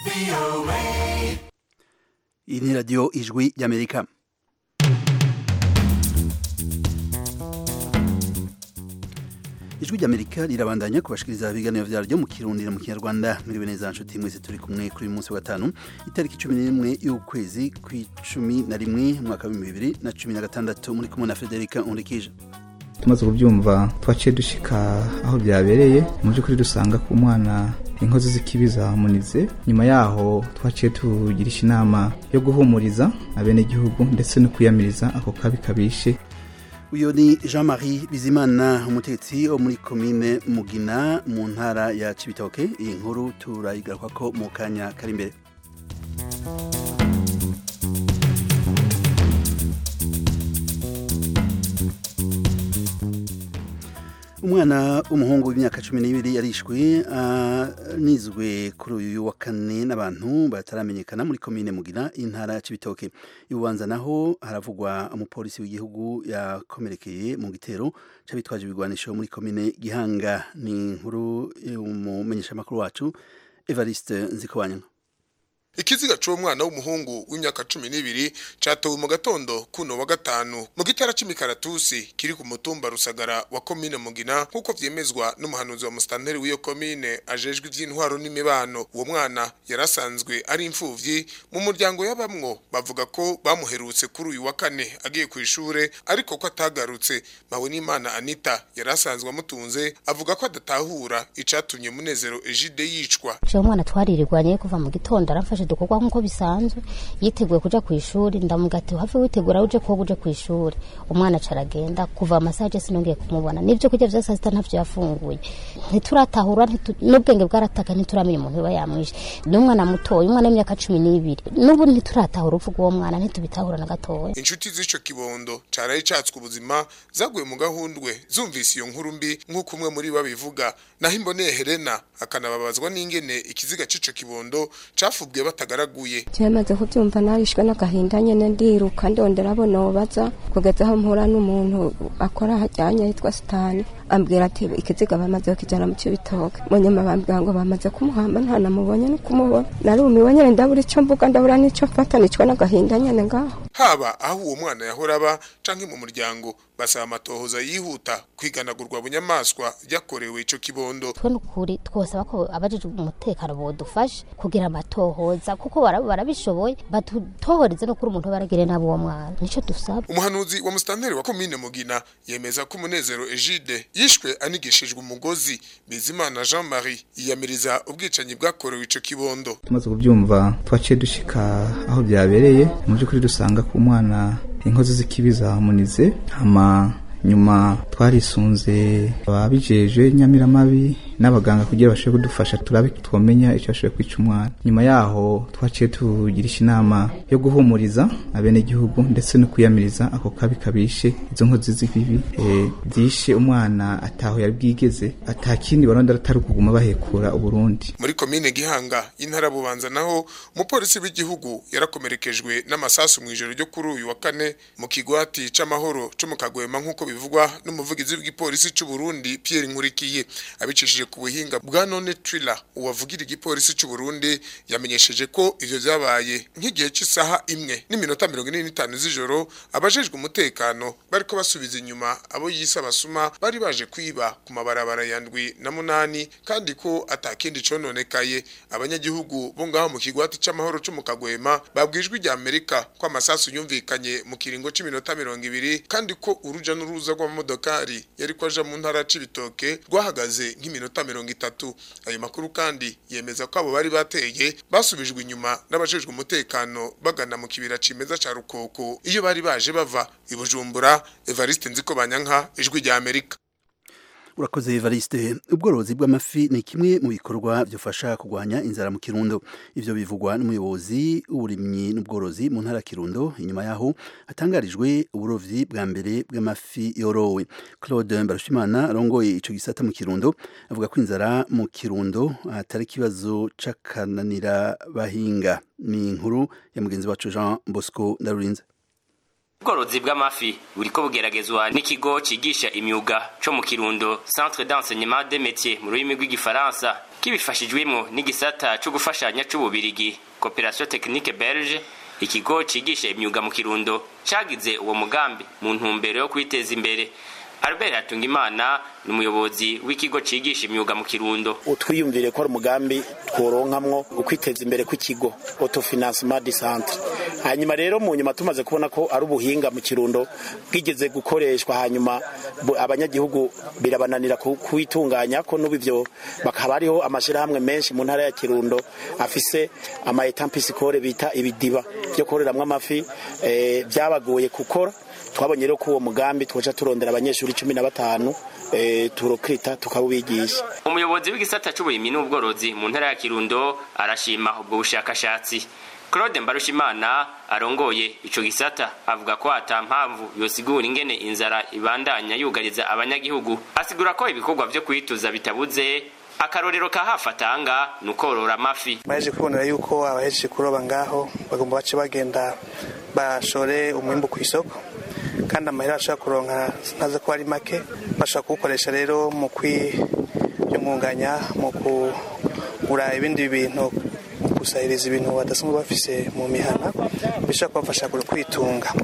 iyi ni radiyo ijwi ry'amerika ijwi ry'amerika rirabandanya kubashikiriza ibiganiro vyaryo mu kirundi no mu kinyarwanda mwiriwe neza nshuti mwese turi kumwe kuri uyu munsi wa gatanu itariki cumi n'imwe y'ukwezi kw'icumi na rimwe umwaka w'ibihumbi bibiri na cumi na gatandatu muri kumwe na federika nkurikije tumaze kubyumva twaciye dushika aho byabereye mu by'ukuri dusanga ku mwana inkozi z'ikibi zamunize nyuma yaho twaciye tugirisha inama yo guhumuriza abenegihugu ndetse no kwiyamiriza ako kabi kabishe uyu ni jean marie bizimana umutetsi wo muri komine mugina mu ntara ya cibitoke iyi nkuru turayigaruka ko mu kanya kari imbere umwana w'umuhungu w'imyaka cumi n'ibiri yarishwe anizwe kuri uyu wa kane n'abantu bataramenyekana muri komine mugina intara ya cibitoke ibubanza naho haravugwa umupolisi w'igihugu yakomerekeye mu gitero c'abitwaje ibigwanisho muri komine gihanga ni inkuru y'umumenyeshamakuru wacu evariste nzikobanya ikiziga c'uwo mwana w'umuhungu w'imyaka cumi n'ibiri catowe mu gatondo kuno wa gatanu mu gitara c'imikaratusi kiri ku mutumba rusagara wa komine mugina nk'uko vyemezwa n'umuhanuzi wa musitanteri w'iyo komine ajejwe ivy'intwaro n'imibano uwo mwana yarasanzwe ari imfuvyi mu muryango y'abamwo bavuga ko bamuherutse kuri uyu wa kane agiye kw'ishure ariko ko atagarutse mawe n'imana anita yarasanzwe amutunze avuga ko adatahura icatumye munezero ejide yicwa uwo mwana twaririrwanye kuva mu gitondo aramfashe dukorwa nk'uko bisanzwe yiteguye kuja ku ishuri ndamuga ati have witegura uje koga uje ku ishuri umwana acaragenda kuva amasaha je sinongeye kumubona n'ivyo kurya vya saa sita ntavyo yafunguye ntituratahura n'ubwenge bwarataka ntituramenya umuntu biba yamwishe ni umwana mutoya umwana w'imyaka cumi n'ibiri n'ubu ntituratahura urupfu rw'uwo mwana ntitubitahura na gatoya inshuti z'ico kibondo caraye catswe ubuzima zaguye mu gahundwe zumvise iyo nkuru mbi nk'uko umwe muri bo bivuga naho imboneye helena akanababazwa n'ingene ikiziga c'ico kibondo cafubwiye batagaraguye cyamaze kubyumva narishwe n'agahinda nyene ndiruka ndondera abo nobaza kugeza aho mpura n'umuntu akora hajyanye yitwa sitani ambwira ati ikiziga bamaze kukijana mu cibitoke mu nyuma bambwira ngo bamaze kumuhamba nta namubonye no kumubona narumiwe nyene ndabura ico mvuga ndabura n'ico mfata nicwa n'agahinda nyene ngaho haba aho uwo mwana yahora aba canke mu muryango basaba amatohoza yihuta kwiganagurwa bunyamaswa ryakorewe ico kibondo twe n'ukuri twosaba ko abajejwe umutekano bodufashe kugira amatohoza kuko barabishoboye batutohoreze no kuri umuntu baragire nabo uwo mwana nico dusaba umuhanuzi wa musitanteri wa komine mugina yemeza ko umunezero ejide yishwe anigishijwe umugozi bizimana jean marie yiyamiriza ubwicanyi bwakorewe ico kibondo tumaze kubyumva twaciye dushika aho byabereye mu by'ukuri dusanga ku mwana inkozi z'ikibi zamunize hama nyuma twarisunze ababijeje nyamiramabi n'abaganga kugira bashobore kudufasha turabe twomenya icyo bashoboye kwica umwana nyuma yaho twaciye tugirisha inama yo guhumuriza abenegihugu ndetse no kwiyamiriza ako kabi kabishe izo nkozi z'ibibi zishe umwana ataho yari bwigeze atakindi baronda atari ukuguma bahekura uburundi muri komine gihanga y'intara bubanza naho umupolisi w'igihugu yarakomerekejwe n'amasasu mu ijoro ryo kuri uyu wa kane mu kigwati c'amahoro co mu kagwema nk'uko bivugwa n'umuvugizi w'igipolisi c'u Burundi Pierre Nkurikiye abicishije ku buhinga bwa none Triller uwavugira igipolisi c'u Burundi yamenyesheje ko ivyo vyabaye nk'igihe cy'isaha imwe n'iminota 45 z'ijoro abajejwe umutekano bariko basubiza inyuma abo yise abasuma bari baje kwiba ku mabarabara yandwi na munani kandi ko atakindi cononekaye abanyagihugu bo ngaho mu kigwati c'amahoro co mu kagwema babwijwe rya Amerika ko amasasu yumvikanye mu kiringo c'iminota 20 kandi ko uruja n'uruza rw'amamodokari yari ko aja mu ntara c'ibitoke rwahagaze nk'iminota mirongo itatu ayo makuru kandi yemeza ko abo bari bateye basubijwe inyuma n'abajejwe umutekano bagana mu kibira cimeza ca rukoko iyo bari baje bava i bujumbura evariste nziko banyanka ijwi rya amerika urakoze Evariste ubworozi bw'amafi ni kimwe mu bikorwa byofasha kurwanya inzara mu Kirundo ivyo bivugwa n'umuyobozi w'uburimyi n'ubworozi mu ntara Kirundo inyuma yaho hatangarijwe uburovyi bwa mbere bw'amafi yorowe Claude Mbarushimana arongoye ico gisata mu Kirundo avuga ko inzara mu Kirundo atari kibazo c'akananira bahinga ni inkuru ya mugenzi wacu Jean Bosco Ndarurinze ubworozi bw'amafi buriko bugeragezwa n'ikigo cigisha imyuga co mu kirundo centre d'enseignement des métiers mu rurimi rw'igifaransa kibifashijwemo n'igisata co gufashanya c'ububirigi coopération technique belge ikigo cigisha imyuga mu kirundo cagize uwo mugambi mu ntumbero yo kwiteza imbere Albert Hatungimana ni umuyobozi w'ikigo cigisha imyuga mu Kirundo. Utwiyumvire ko ari umugambi tworonkamwo ukwiteza imbere kw'ikigo autofinancement du centre. Hanyuma rero mu nyuma tumaze kubona ko ari ubuhinga mu Kirundo bwigeze gukoreshwa hanyuma abanyagihugu birabananira kuwitunganya ko n'ubu ivyo bakaba ariho amashirahamwe menshi mu ntara ya Kirundo afise ama etampisicole bita ibidiba byo koreramwo amafi eh, byabagoye gukora twabonye rero ko uwo mugambi twoca turondera abanyeshuri cumi na batanu e, turokita tukabubigisha umuyobozi w'igisata c'uburimyi n'ubworozi mu ntara ya kirundo arashima ubwo bushakashatsi claude mbarushimana arongoye ico gisata avuga ko ata mpamvu yosigura ingene inzara ibandanya yugariza abanyagihugu asigura ko ibikorwa vyo kwituza bitabuze akarorero ka hafi atanga ni ukorora amafi baje kubonera yuko abahejeje kuroba ngaho bagomba bace bagenda bashore umwimbu ku isoko kandi amahera bashobora kuronka ntaze ko ari make bashobora kuwukoresha rero mu kwiyungunganya mu kugura ibindi bintu mu kusahiriza ibintu badasanzwe bafise mu mihana bishobora kubafasha kwitunga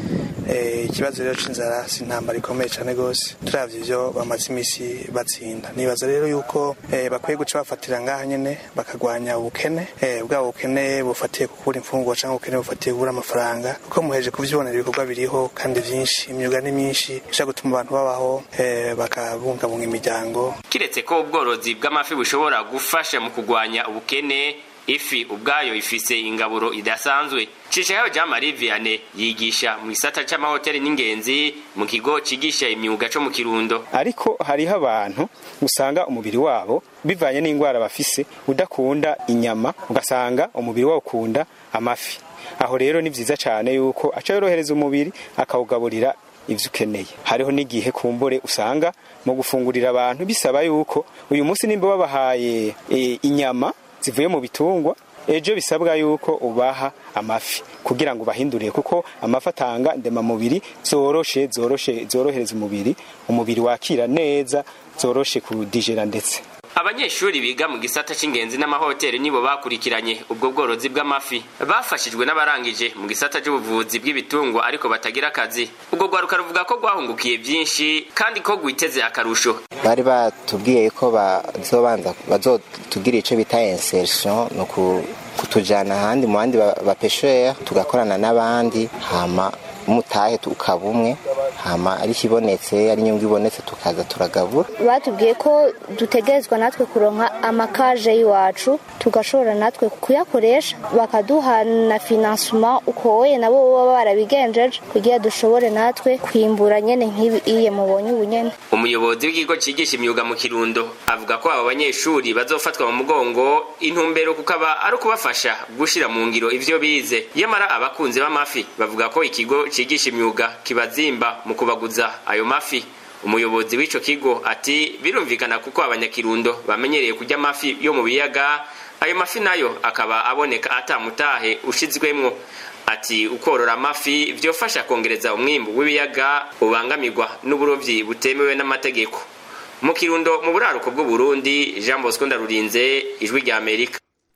ikibazo rero c'inzara si intambara ikomeye cyane rwose turavye ivyo bamaze imisi batsinda nibaza rero yuko bakwiye guca bafatira ngaha nyene bakagwanya ubukene bwaba ubukene bufatiye kugura imfungurwa cyangwa ubukene bufatiye kugura amafaranga kuko muheje kuvyibonera ibikorwa biriho kandi vyinshi imyuga ni myinshi ishobora gutuma abantu babaho bakabungabunga imiryango kiretse ko ubworozi bw'amafi bushobora gufasha mu kugwanya ubukene ifi ubwayo ifise ingaburo idasanzwe cishayo jean marie vianney yigisha mu gisata c'amahoteli n'ingenzi mu kigo cigisha imyuga co mu kirundo ariko hariho abantu usanga umubiri wabo bivanye n'indwara bafise udakunda inyama ugasanga umubiri wabo ukunda amafi aho rero ni vyiza cane yuko aca yorohereza umubiri akawugaburira ivyo ukeneye hariho n'igihe kumbure usanga mu gufungurira abantu bisaba yuko uyu munsi nimba babahaye e, inyama zivuye mu bitungwa ejo bisabwa yuko ubaha amafi kugira ngo bahindurire kuko amafi atanga ndemamubiri zoroshe zoroshe zorohereza umubiri umubiri wakira neza zoroshe kudigera ndetse abanyeshuri biga mu gisata c'ingenzi n'amahoteli nibo bakurikiranye ubwo bworozi bw'amafi bafashijwe n'abarangije mu gisata c'ubuvuzi bw'ibitungwa ariko batagira akazi ubwo rwaruka ruvuga ko rwahungukiye byinshi kandi ko rwiteze akarusho bari batubwiye ko bazobanza bazotugira ico bita insertion no kutujana ahandi mu bandi bapeshera tugakorana n'abandi hama umutahe ukaba umwe hama ari kibonetse ari inyungu ibonetse tukaza turagabura batubwiye ko dutegerezwa natwe kuronka amakaje y'iwacu tugashobora natwe kuyakoresha bakaduha na finansuma ukoye nabo baba barabigenjeje kugira dushobore natwe kwimbura nyene nk'ibiye mubonye ubu nyene umuyobozi w'ikigo cigisha imyuga mu kirundo avuga ko abo banyeshuri bazofatwa mu mugongo intumbero kukaba ari ukubafasha gushira mu ngiro ivyo bize yamara abakunzi b'amafi bavuga ko ikigo cigisha imyuga kibazimba mu kubaguza ayo mafi umuyobozi w'ico kigo ati birumvikana kuko abanyakirundo bamenyereye kurya amafi yo mu biyaga ayo mafi nayo akaba aboneka atamutahe ushizwemwo ati ukorora amafi vyofasha kongereza umwimbu w'ibiyaga ubangamirwa n'uburovyi butemewe n'amategeko mu kirundo mu buraruko bw'uburundi jean bosco ndarurinze ijwi rya amerika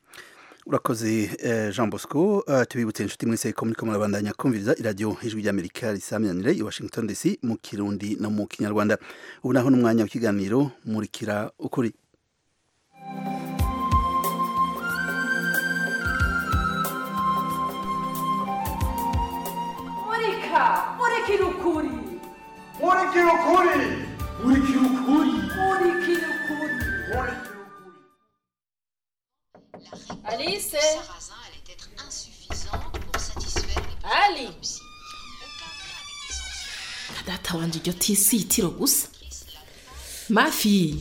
urakoze jean bosco tubibutse inshuti mwese ko muriko murabandanya kumviriza iradiyo ijwi ry'amerika risaminanire i washington dc mu kirundi no mu kinyarwanda ubu naho n'umwanya w'ikiganiro murikira ukuri murika murikira ukuri murikira ukuri murikira ukuri murikira ukuri Alice Ali data wanje iryo tisi itiro gusa mafi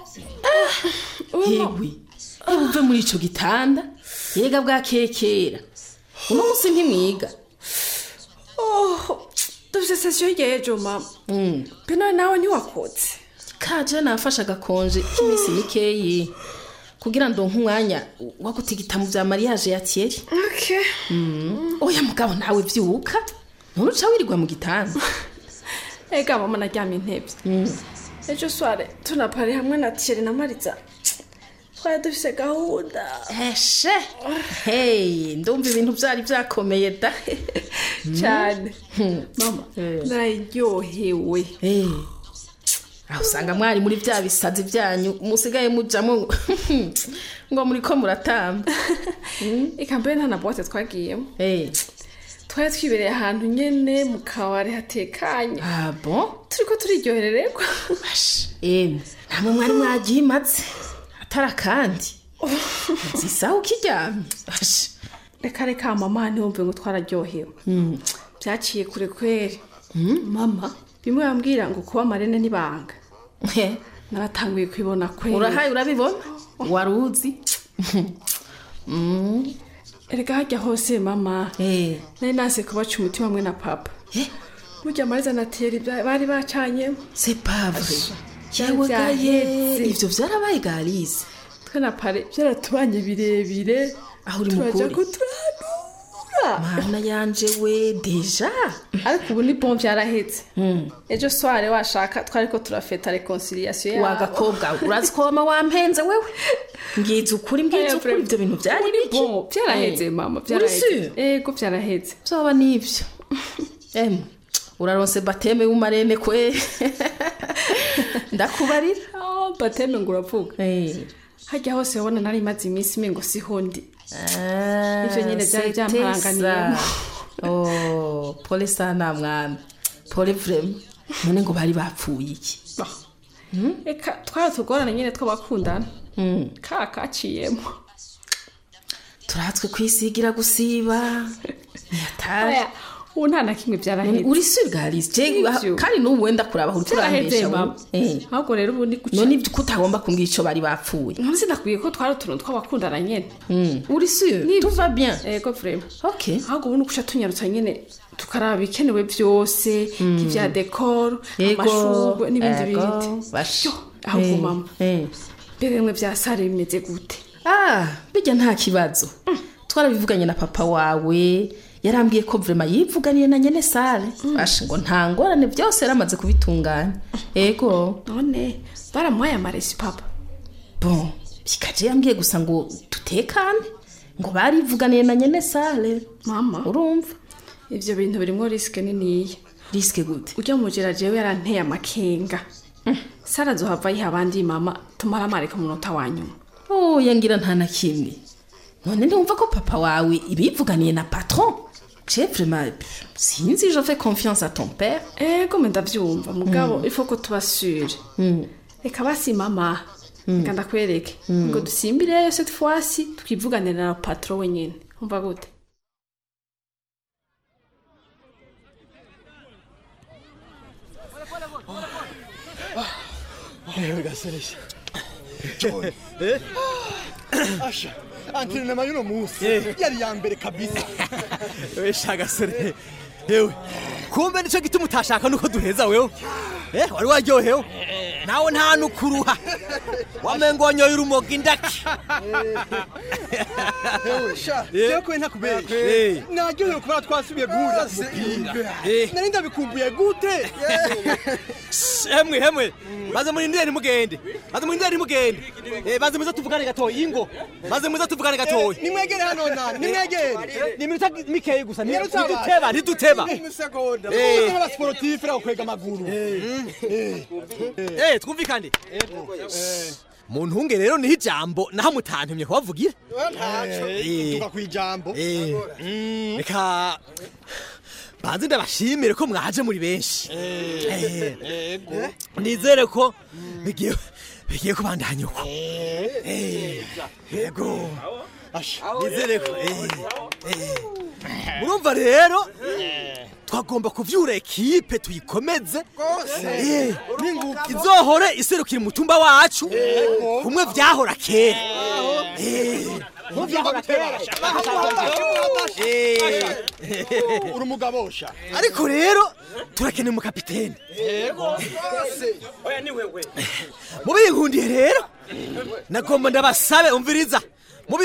yewe uve muri ico gitanda yega bwakekera uno musi ntimwiga dufite sesiyo y'ejo mama pena nawe ntiwakotse kaje nafashe agakonje k'iminsi mikeyi kugira ndonke umwanya wo gutigita mu bya mariage ya Thierry okay oya mugabo nawe vyuka none uca wirirwa mu gitanda ega mama naryamye intebye ejo sware tunapari hamwe na tiyeri na mariza twari dufise gahunda eshe hey ndumva ibintu byari byakomeye da cyane mama nararyohewe aho usanga mwari muri bya bisazi byanyu musigaye mujamo ngo- ngo muri ko muratamba eka mbere nta na bote twagiyemo twari twibereye ahantu nyene mu kabari hatekanye ah bon turiko turiryoherererwa emwe ntamwe mwari mwagimatse atari akandi zisaha ukiryamye Ashe. reka reka mama ntiwumve ngo twararyohewe byaciye kure kweri mama bimwe bambwira ngo kuba marene n'ibanga naratanguye kwibona kweri urahaye urabibona wari uzi erega hajya hose mama nari nase kubaca umutima hamwe na papa burya mariza na tiyeri bya- bari bacanyemo c'est pas vrai Byari yewe gaye byaheze. ivyo vyarabaye garize twe na pare byaratubanye birebire aho uri turaja mukuri kuturanura mana yanje we deja ariko ubu ni bon byarahetse ejo sware washaka twariko turafeta reconciliation yabo wagakobwa urazi ko wama wampenze wewe ngize ukuri mbwize ukuri ivyo bintu vyari biki bon byaraheze mama Uri byaraheze sûr? ego byaraheze vyoba nivyo em uraronse bateme w'umarene kwe ndakubarira Oh, bateme ngo uravuga hajya hose ubona nari maze iminsi mengo siho ndi ivyo nyene byari byampanganiyemo oh pole sana mwana pole vrema none ngo bari bapfuye iki reka twari tugorana nyene tw'abakundana ka kaciyemo turatswe kwisigira gusiba ntiyataje Oya, ubu nta na kimwe byaraheze uri surgalise Ivyo. kandi n'ubu wenda kuraba aho byaraheze turambesha mama ahubwo rero ubu ni guca none ibyo ko utagomba kumbwira ico bari bapfuye none sinakwiye ko twari utuntu tw'abakundana nyene uri sûr tout va bien ego vrema ok ahubwo ubu ni guca tunyarutsa nyene tukaraba ibikenewe byose nk'ivya dekoro Yego, amashurwe n'ibindi ego, bindi bash. Yo, ahubwo Eh, mama mbere bimwe vya sare bimeze gute ah bijya nta kibazo twarabivuganye na papa wawe yarambwiye ko vrema yivuganiye na nyene sale asha ngo nta ngorane byose yaramaze kubitunganya ego none baramuhaye amaresi papa bon bikaje yambwiye gusa ngo dutekane ngo barivuganiye na nyene sale mama urumva ivyo bintu birimwo risike niniya risike gute ujya mujera jewe yaranteye amakenga sara azohava yiha abandi mama tumara amareka umunota wa nyuma oh yangira nta na kimwe none ntiwumva ko papa wawe ibivuganiye na patron je vraiment pff, sinzi je fais confiance à ton père ego me ndavyumva mugabo Mm. ifo ko tuba sure Mm. reka basi mama Mm. reka ndakwereke Mm. ngo dusimbireyo cette fois-ci twivuganira na patron wenyene umva gute Ewe gaseresha. Eh? Asha, antrenema y'uno munsi yari ya mbere kabisa. Ewe shagasore. Ewe. Kumbe nico gituma utashaka nuko duheza wewe. Eh, wari waryohewe. Nawe nta nukuruha. Wamengo wanyoye urumogi indaki. Ewe sha, jewe kwe ntakubeshye. Naryohewe kubera twasubiye guhurira ku mupira. Nari ndabikumbuye gute? Hemwe hemwe. Maze murindire ntimugende. Maze murindire ntimugende. Eh, maze muze tuvugane gatoya ingo. Maze muze tuvugane gatoya. Nimwegere hano nani, nimwegere. Ni minota mikeyi gusa. ni- Nyarutsa abantu. Ntiduteba, ntiduteba. Imisegonda. Eh. Muze n'abasportif rakwega amaguru. Eh, twumvikane. Mu ntunge rero niho ijambo naho mutantumye kubavugira. Eh. Tuga kwijambo. Eh. Reka banze ndabashimire ko mwaje muri benshi. Eh. Ego. Nizere ko bigiye bigiye kubandanya uko. Eh. Yego. Nizere ko. eh, eh. Murumva rero twagomba kuvyura ekipe tuyikomeze Eh, izohore iserukira umutumba wacu kumwe vyahora kera Eh, kumwe vyahora kera Eh. Uri umugabo sha. ariko rero turakeneye umukapitene mubinkundiye rero nagomba ndabasabe umviriza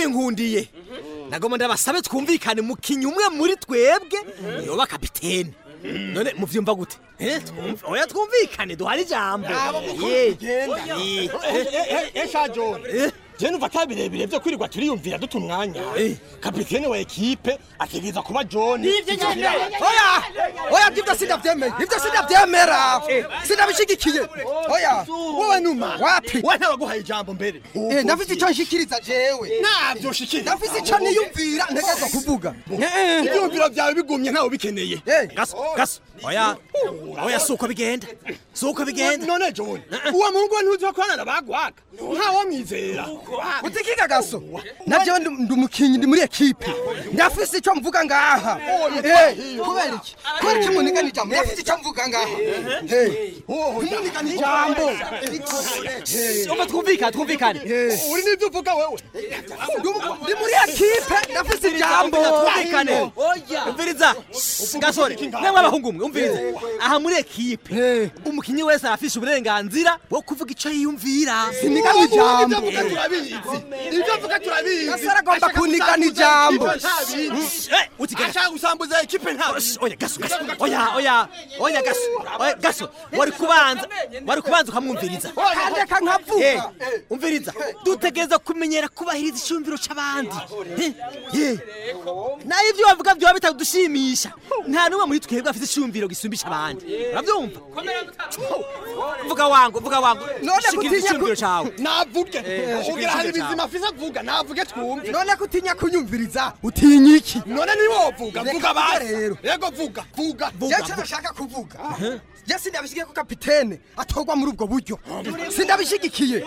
mubinkundiye nagomba ndabasabe twumvikane mukinyi umwe muri twebwe yoba kapitene none muvyumva gute Eh, twumva- oya twumvikane duhari ijambo Abo mukuru Ye. bigenda. Ye. Eh, eh, eh, esha John je numva ata birebire vyo kwirirwa turiyumvira duta umwanya kapitene wa ekipe ategereza kuba john Nivyo nyene. oya oya ibyo sindavyemeye ibyo sindavyemera sindabishigikiye oya wowe numa wapi we ntabaguhaye ijambo mbere ndafise icyo nshikiriza jewe navyo nshikiriza ndafise icyo niyumvira ntegerezwa kuvuga ibyumviro byawe bigumye ntawe bikeneye gaso gaso oya oya suko bigenda suko bigenda none john uwo muhungu we ntuzi ko korana bagwaga ntawo mwizera utikiga gaso navyo ndi umukinyi ndi muri ekipe ndafise icyo mvuga ngaha Eh, kubera iki kubera iki munigana ijambo ndafise icyo mvuga ngaha ntimunigana ijambo umva twumvikane twumvikane uri n'ibyo uvuga wewe ndi muri ekipe ndafise ijambo twumvikane umviriza gasore namwe abahungu mwe umviriza aha muri ekipe umukinyi wese arafise uburenganzira bwo kuvuga icyo yiyumvira sinigana ijambo ibyo mvuga turabizi gasore agomba kunigana ijambo ashaka gusambuza ekipe ntawe oya gaso gaso oya oya oya gaso oya gaso wari kubanza wari kubanza ukamwumviriza kandeka nkavuga Eh, umviriza dutegereza kumenyera kubahiriza icyumviro c'abandi Eh, eh. nayo ibyo bavuga byoba bitadushimisha nta n'umwe muri twebwe afite icyumviro gisumbisha abandi urabyumva vuga wangu vuga wangu none shikiriza kutinya icyumviro cawe navuge Eh, ugira hari shikiriza bizima afise avuga navuge twumve none kutinya kunyumviriza utinya iki none niwovuga vuga basi rero yego vuga vuga jewe nashaka kuvuga je sindabishigiye ko kapitene atorwa muri ubwo buryo sindabishigikiye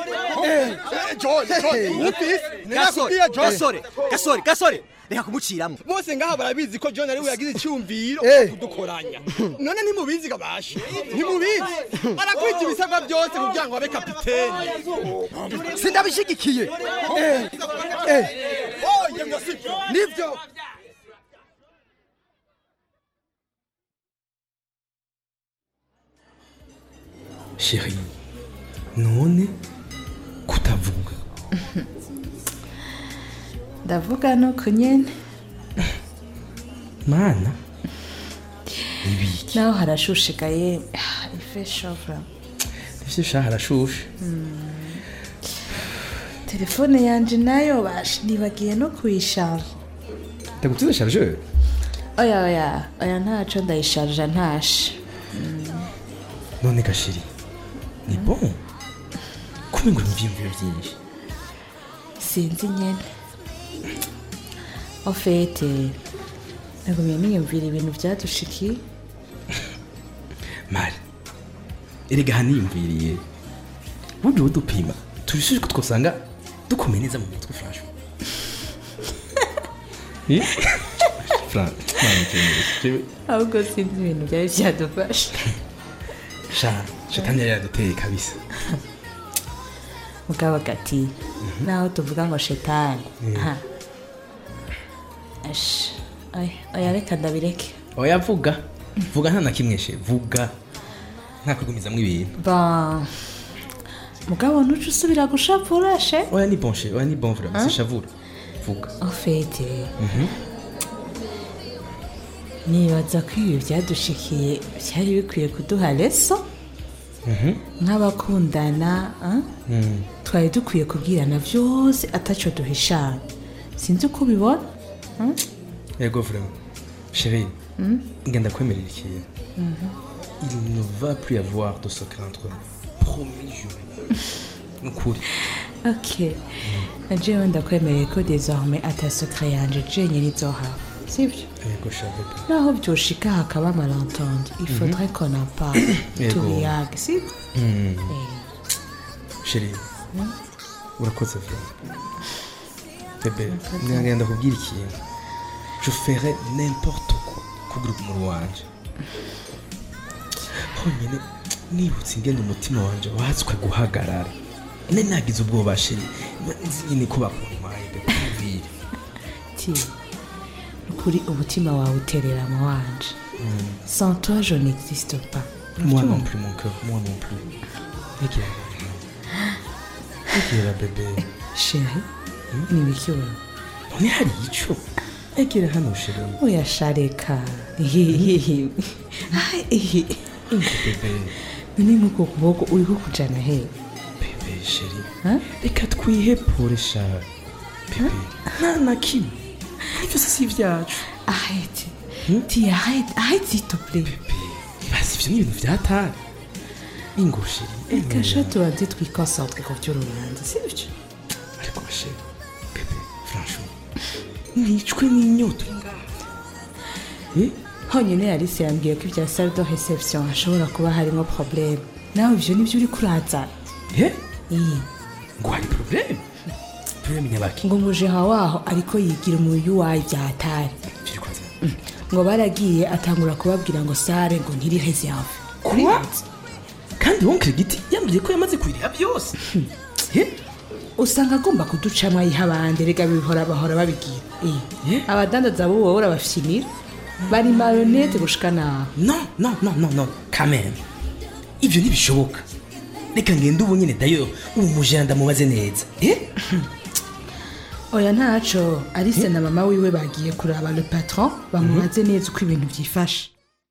gasore gasore gasore gasore reka kumuciramwo bose ngaha barabizi ko john ariwe yagize icyumviro kudukoranya none ntimubizi gabashe ntimubizi arakwita ibisabwa byose kugira ngo abe kapitene sindabishigikiye nibyo sheri none kutavuga ndavuga nuko nyene mana naho harashushigaye ife shovra ivyo sha harashushe telefone yanje nayo bash nibagiye no kuyisharja ndagutiza chargeur oya oya oya ntaco ndayisharja ntashe none gashiri ni bon kumbe ngo mvyiyumviro vyinshi sinzi nyene ofete nagumye niyumvira ibintu vyadushikiye mari erega haniyumviriye burya uwo dupima tubishije ko twosanga dukomeye neza mu mutwe franchement Eh? Fran- Mwana ukenyeye. ahubwo sinzi ibintu byari vyadufashe sha shetani yari yaduteye kabisa mugabo gati naho tuvuga ngo shetani Mm. ha Ash, oya oya reka ndabireke oya vuga vuga nta na kimwe she vuga nta kwigumizamwo ibintu ba mugabo ntuce usubira gushapura she oya ni bon she oya ni bon vraiment Hein? sishavura vuga ofete Mhm. nibaza ko ibi byadushikiye byari bikwiye kuduha leso Mhm. nk'abakundana ah? Mm. twari dukwiye kubwirana byose ataco duhishanya sinzi uko ubibona Hmm? yego vraiment chérie Mm. ngenda kwemerera ikintu Mhm. il ne va plus y avoir de secret entre nous promis juré ukuri ok najewe ndakwemereye ko désormais ata secret yanje jenye nizohaba sibyo yego sha bebe naho byoshika hakaba malentendu il Mhm. faudrait qu'on en parle Yego. tubiyage sibyo Mm. Eh. chérie Mm. urakoze vraiment bebe ngenda kubwira ikintu je ferai n'importe quoi kugira umuru wanje honyine nibutse ingene umutima wanje watswe guhagarara ne nagize ubwoba chérie nzi nyine ko bakuntwaye ndakubwira ti ukuri umutima wawe uterera mu wanje sans toi je n'existe pas moi non Urabyumva? plus mon cœur moi non plus Egera Egera bebe chéri ni ibiki wewe none hari ico egera hano sheri uyashareka hehehe bebe none nk'uko kuboko uriho kujana he bebe sheri reka twihepure sha bebe nta na kimwe ibyo byose si ibyacu arrête ti arrête arrête s'il te plaît basi ibyo ni ibintu byatari ingo sheri reka sha tubanze twikonsantre ku by'urubanza sibyo ariko sheri bebe franchement nicwe n'inyota uri ngaha honyine yarisi yambwiye ko ibya salle de reception hashobora kuba harimo problème nawe ibyo nibyo uri kurazana Eh? ngo hari problème problème nyabaki ngo umujeha waho ariko yigira umuyu wayo byatari Mm. ngo baragiye atangura kubabwira ngo sare ngo ntiri reserve kuba kandi wonkere giti yambwiye ko yamaze kubireba byose usanga agomba kuducamo ayiha abandi rega bihora bahora babigira Eh, abadandaza bo wowe urabafyinira bari marionete gushika naho no no no no no kameme ibyo ntibishoboka reka ngende ubu nyine dayo ubu mujana ndamubaze neza eh oya ntaco arise na mama wiwe bagiye kuraba le patron bamubaze neza uko ibintu byifashe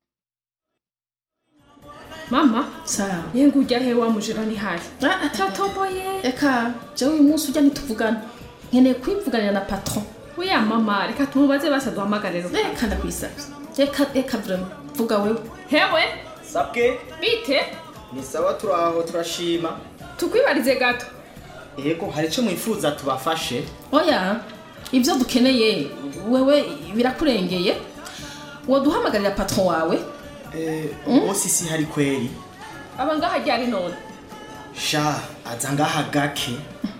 mama sawa yenga ujya he wa mujera ni hari tatoboye reka jewe uyu munsi ujya ntituvugana nkeneye kwivuganira na patron oya mama reka tumubaze basa duhamagare rero reka ndakwisabye reka reka vraiment vuga wewe hewe sabwe bite ni sawa turaho turashima tukwibarize gato yego hari icyo mwifuza tubafashe oya ibyo dukeneye wewe birakurengeye waduhamagarira patron wawe bose isi hari kweri aba ngaha ryari none sha aza ngaha gake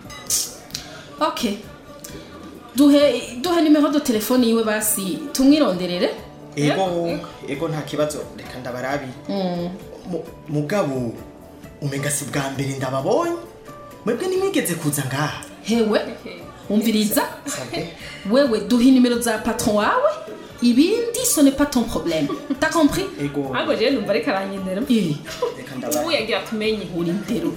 ok duhe duhe nimero de telefone yiwe basi tumwironderere ego ego nta kibazo reka ndabarabi Mu- mugabo umenga si bwa mbere ndababonye mwebwe nimwigeze kuza ngaha hewe umviriza wewe duhe nimero za patron wawe ibindi ce n'est pas ton problème t'as compris ego ahubwo jewe numva ariko aranyendera ubu yagira tumenye uri ndero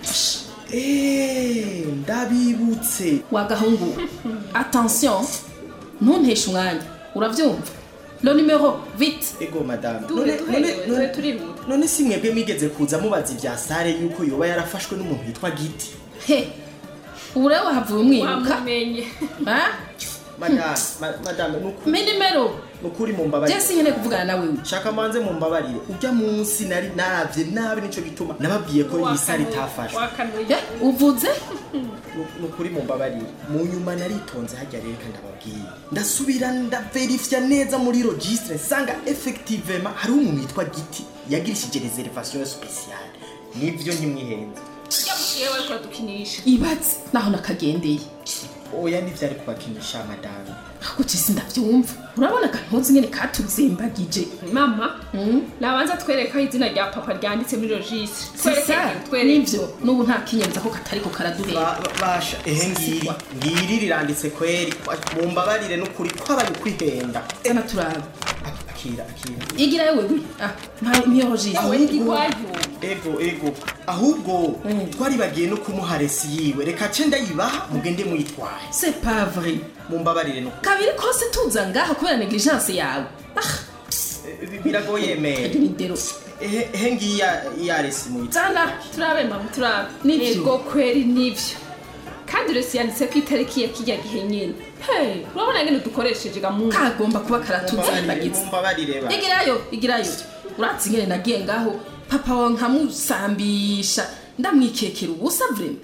Eh, ndabibutse wagahungu attention ntunteshe umwanya urabyumva lo numero vite ego madame Duhe, None- duhe, none- duhe, none- turihuta. none si mwebwe mwigeze kuza mubaza ibya sare yuko yoba yarafashwe n'umuntu witwa giti he ubu rero wahavuye umwibuka wamumenye madame ma- madame nuku- me nimero nukuri mumbabarire jesi nkeneye kuvugana nawe shaka manze mumbabarire ujya munsi nari naravye nabi nico gituma nababwiye ko iyi sare itafashwe uvuze nukuri mumbabarire mu nyuma naritonze hajya rero kandi ndababwiye ndasubira ndaverifya neza muri registre nsanga effectivement hariho umuntu witwa giti yagirishije reservation speciale nivyo ntimwihenze ujya mushiye we kuradukinisha ibatse naho nakagendeye oya ntivyari kubakinisha madame ahubwo jesi ndabyumva urabona akantuzi nyine katuzembagije mama nabanza twereka izina rya papa ryanditse muri registre sisa nivyo n'ubu nta kinyemeza ko katariko karaduhera basha ehe ngiri ngiri riranditse kweri mumbabarire nukuri kwabaye ukwihenda zana turabe akira akira igira yewe we ah ntiyo jisi ego ego ahubwo twaribagiye no kumuha resi yiwe reka ce ndayibaha mugende muyitwaye c'est pas vrai mumbabarire no kabiri kose tuza ngaha kubera negligence yawe biragoye mere ndero ehe ehe ngiyi ya- ya resi muyitwaye zana turabe mama turabe nivyo kweri nivyo kandi uretse yanditse ko itariki ya kijya gihe nyine hey urabona ngene dukoresheje gamuntu kagomba kuba karatuzembagiza mumbabarire ba igirayo igirayo uratse ingene nagiye ngaho papa wawe nkamusambisha ndamwikekera ubusa vrema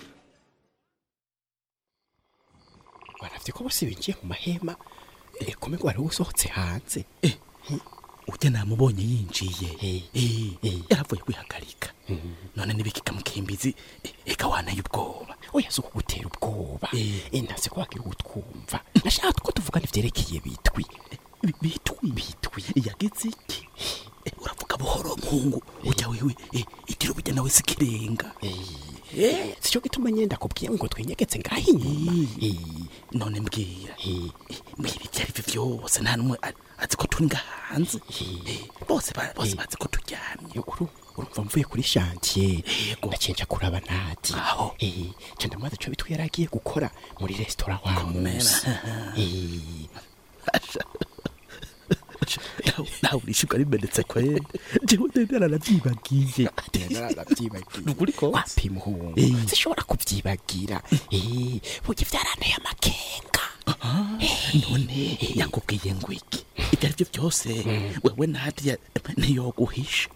waravye ko bose binjiye mu mahema eh, kumenya wari usohotse hanze ujya namubonye yinjiye Eh, yaravuye kwihagarika none nibikika mukimbizi eka wanaye ubwoba oya si ukugutera ubwoba ntazi ko wagira utwumva nashaka ko tuvugana ivyerekeye bitwi bitwi bitwi yagize iki Eh, uravuga buhoro muhungu ujya wewe eh, itiro burya nawe sikirenga sico gituma nyenda kubwiye ngo twinyegetse ngaho inyuma none mbwira Eh, mbwira ibyo ari byo byose nta n'umwe a- azi ko turi ngaha hanze Eh, bose ba- bose bazi ko turyamye urumva mvuye kuri chantier ndacenja kuraba nadi aho eh cyo ndamaze cyo bitwi yaragiye gukora muri restaurant wa musa nawe urishyurwa rimenetse kwene jewe ndendera naravyibagiye narabyibagiye nukuri ko wapi muhungu Eh. zishobora kubyibagira Eh, burya byaranteye amakenga none yakubwiye ngo iki ibyo ari byo byose wewe nadia ntiyoguhisha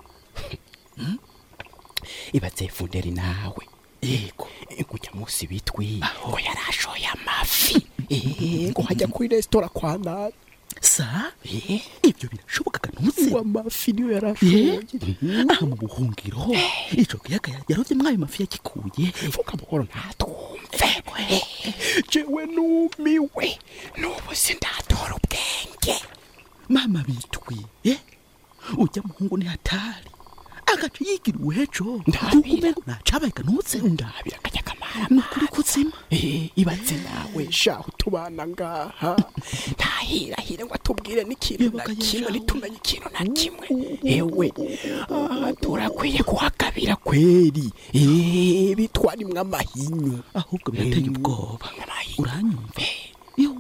ibaze funderi nawe yego kujya munsi bitwi ngo yarashoye amafi Eh, ngo hajya kuri resitora kwa nani sa ibyo birashoboka ntuzi ngo amafi niyo yarashoye aha mu buhungiro ico kiyaga yarovye mwayo mafi yakikuye vuga buhoro ntatwumve jewe numiwe n'ubu sindatora ubwenge mama bitwi eh? ujya muhungu ni hatari agaca yigira uwejo kukumengo nacabaye kanutse ndabira akajya kamara nukuri kutsima ibaze nawe shaho tubana ngaha ntahirahire ngo atubwire n'ikintu na kimwe ntitumenye ikintu na kimwe ewe ah, turakwiye kuhakabira kweri Eh, bitwarimwe amahinyu ahubwo birateye ubwoba uranyumva iyo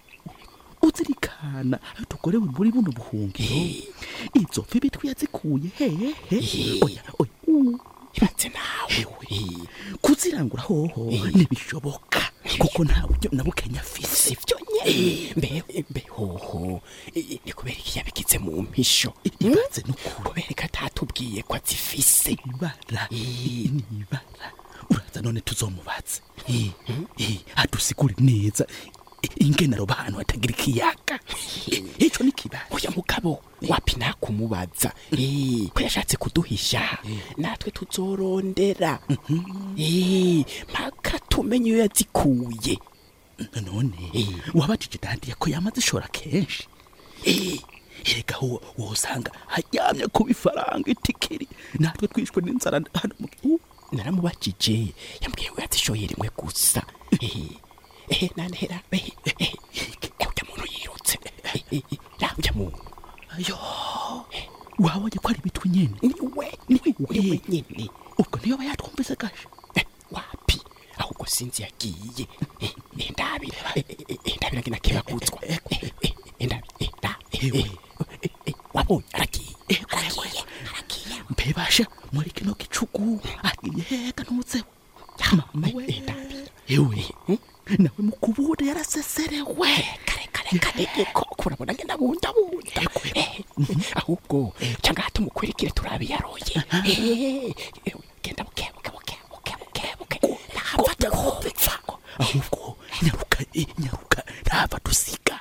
uzirikana ayo tukorewe muri buno buhungiro izo mfi bitwi yazikuye hehe oya oya ibaze nawe kuzirangura hoho ntibishoboka kuko nta buryo na bukenya afise ibyo nyene mbe mbe hoho I- ni kubera iki yabigize mu mpisho ibaze kubera ko atatubwiye ko azifise ibara ni ibara uraza none tuzomubaze Eh, eh, adusigure neza i- ingene aroba ahantu hatagira ikiyaga Eh, ico ni kibazo oya mugabo wapi nakumubaza Eh, ko yashatse kuduhisha natwe tuzorondera Eh, mpaka tumenye iyo yazikuye none wabajije dandiye ko yamaze ishora kenshi Eh, erega wo wosanga hajyamye kuba ifaranga itikiri natwe twishwe n'inzara hano mu gihugu naramubajije yambwiye ngo yazishoye rimwe gusa Eh, eh, nantera eh, eh, eh, eh, ujya muntu yirutse Eh, eh, eh, ra ujya muntu yo wabonye ko ari bitwi nyene niwe niwe nyene ubwo niyo aba yatwumvise gashe wapi ahubwo sinzi yagiye Eh, eh, ndabira Eh, eh, eh, ndabira ngina kebagutswa Eh, eh, eh, ndabi eh, nda eh, eh, eh, eh, wabonye aragiye aragiye aragiye mbebasha muri kino gicugu agiye hega ntutse mama we ewe nawe mukubure yaraseserewe kare kare kare ko kurabona ngenda bunda bunda Eh, ahubwo cyangwa hata umukurikire turabiyaroye Eh, eh, genda buke buke buke buke buke buke nafata kupfa ahubwo nyaruka eh, nyaruka ntava dusiga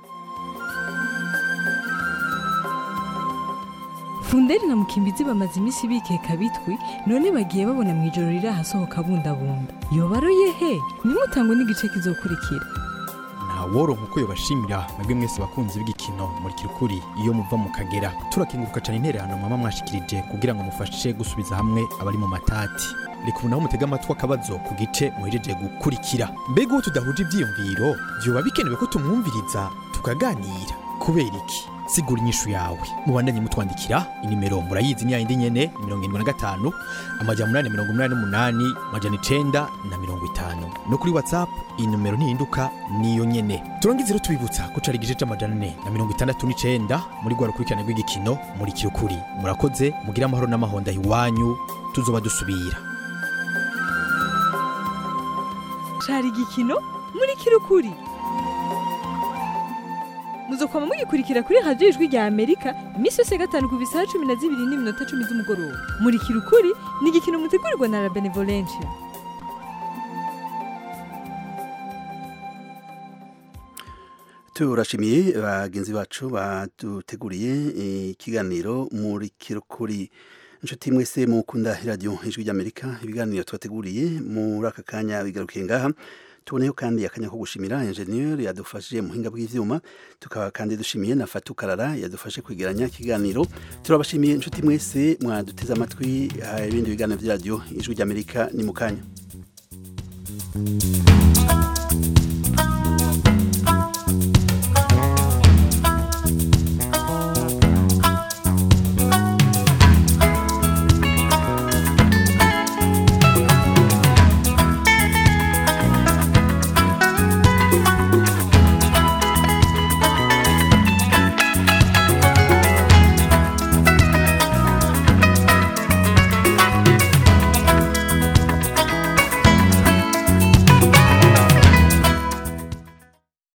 funderi na mukimbizi bamaze iminsi bikeka bitwi none bagiye babona mu ijoro riri ahasohoka bundabunda yobaroye he nimutangwe n'igice kizokurikira ntaworonka uko yobashimira mwebwe mwese bakunzi b'igikino muri kirukuri iyo muva mu kagera turakenguruka cyane intererano mama mwashikirije kugira ngo mufashe gusubiza hamwe abari mu matati reka ubu naho mutega amatwi akabazo ku gice muhejeje gukurikira mbega uwo tudahuje ivyiyumviro vyoba bikenewe ko tumwumviriza tukaganira kubera iki sigura inyishu yawe mubandanye mutwandikira inimero murayizi ni yayindi nyene mirongo irindwi na gatanu amajana umunani mirongo umunani n'umunani amajana icenda na mirongo itanu no kuri whatsapp inomero ntihinduka niyo nyene turangize rero tubibutsa ko cari igice c'amajana ane na mirongo itandatu n'icenda muri rwa rukurikirane rw'igikino muri kirukuri murakoze mugire amahoro n'amahonda iwanyu tuzoba dusubira cari igikino muri kirukuri muzokwama mugikurikira kuri radiyo ijwi rya amerika iminsi yose ya gatanu ku bisaha cumi na zibiri n'iminota cumi z'umugoroba muri kirukuri ni igikino mutegurirwa na la benevolencia turashimiye bagenzi bacu baduteguriye ikiganiro muri kirukuri inshuti mwese mukunda radiyo ijwi ry'amerika ibiganiro tubateguriye muri aka kanya bigarukiye ngaha tuboneyeho kandi akanya ko gushimira enjeniyeri yadufashije mu buhinga bw'ibyuma tukaba kandi dushimiye na fatu karara yadufashe kwegeranya ikiganiro turabashimiye inshuti mwese mwaduteze amatwi ibindi biganiro bya radiyo ijwi ry'amerika ni mu kanya